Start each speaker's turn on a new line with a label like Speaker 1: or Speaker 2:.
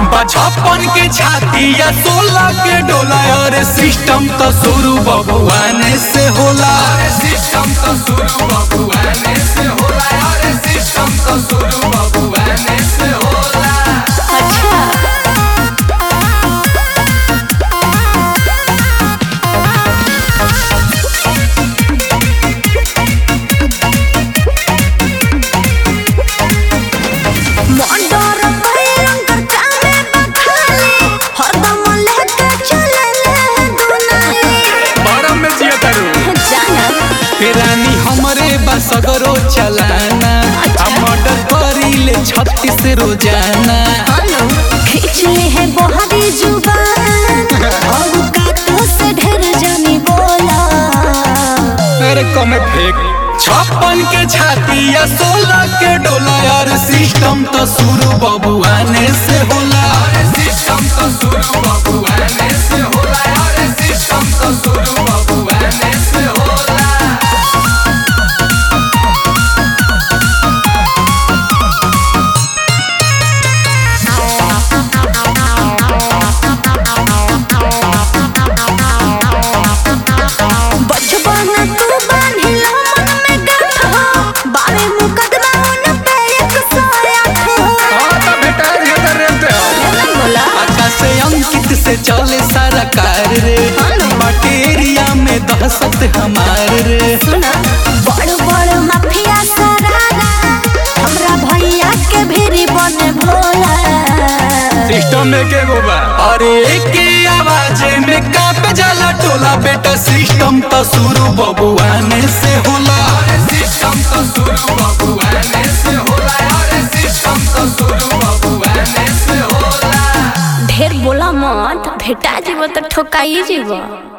Speaker 1: छप्पन के छाती या सोलह के डोला और सिस्टम तो शुरू बबुआने से होला सिस्टम तो शुरू बबुआने से होला और सिस्टम तो शुरू बबुआने से होला
Speaker 2: अच्छा मोंडोर भयंकर कामे बखाले हरदम लेके चले दुनाली
Speaker 1: बरम में जिया करू
Speaker 2: जाना
Speaker 1: रानी हमरे बसगरो चलाना आ मर्डर करीले छत्तीस रोजाना
Speaker 2: हेलो खींच ले है बोहरी जुबान और काटो से ढेर जानी बोला
Speaker 1: अरे कमे फेंक छप्पन के छाती या सोलह के डोला और सिस्टम तो शुरू बबुआने से होला सिस्टम तो शुरू बबुआने से होला और सिस्टम तो शुरू बबुआने से होला
Speaker 2: बचपन तू बांधिला मन में गांठ हो बारे मुकदमा उन पे एक सौ आठ हो
Speaker 1: हाँ तो बेटा ये तो रेलते हो
Speaker 2: नहीं बोला
Speaker 1: आकाश से अंकित से चले सारा कार रे मटेरिया में दहशत हमार रे
Speaker 2: सुना बड़ बड़ माफिया सरारा हमरा भैया के भेरी बने भोला
Speaker 1: सिस्टम में के गोबा अरे के आवाज में कांप जाला टोला बेटा सिस्टम तो शुरू बबुआने से होला सिस्टम तो शुरू बबुआने से होला अरे सिस्टम तो शुरू बबुआने से होला
Speaker 2: ढेर बोला मत भेटा जीव तो ठोकाई जीव